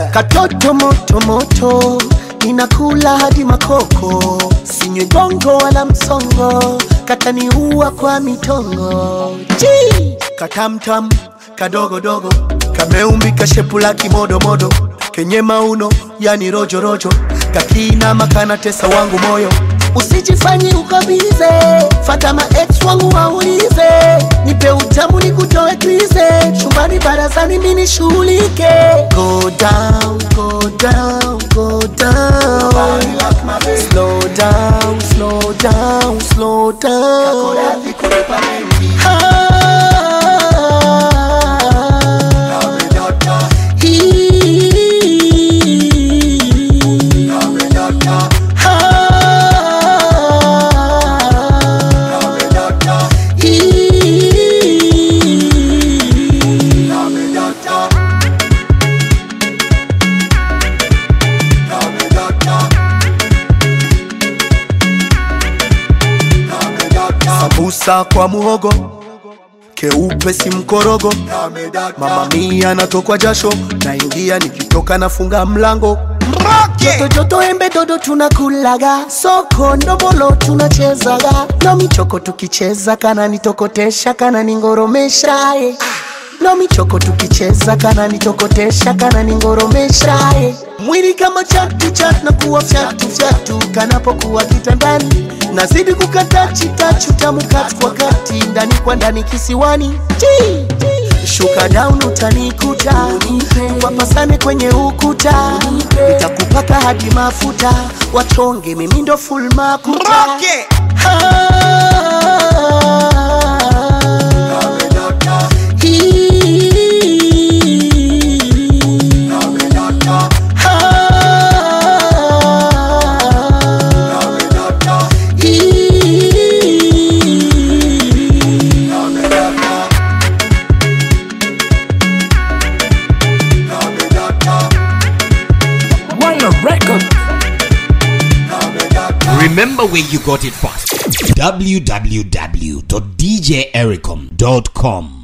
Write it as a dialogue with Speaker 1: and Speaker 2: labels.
Speaker 1: katoto moto moto ninakula hadi makoko sinywe gongo wala msongo kataniua kwa mitongo Chi! katamtam kadogodogo kameumbika shepu la kimodomodo kenye mauno yani rojorojo kakinama kanatesa wangu moyo usijifanyi ukabize fata ma ex wangu waulize nipe utamu nikutoe krize chumbani barazani mini shughulike go down, go down, go down. Slow down, slow down, slow down. Ah. Sambusa kwa muhogo keupe si mkorogo mama mia anatokwa jasho naingia nikitoka nafunga mlango joto joto embe dodo tunakulaga soko ndomolo tunachezaga no michoko tukicheza kana nitokotesha kana ningoromesha eh. no michoko tukicheza kana nitokotesha kana ningoromesha eh. mwili kama chatu chatu na kuwa fyatu fyatu kanapokuwa kitandani nazidi kukata chitachu tamu kati kwa kati ndani kwa ndani kisiwani Chi! shuka down utanikuta wapasane kwenye ukuta nitakupaka hadi mafuta wachonge mimi ndo full makuta Ah.
Speaker 2: Wire record.
Speaker 3: Remember where you got it first. www.djericom.com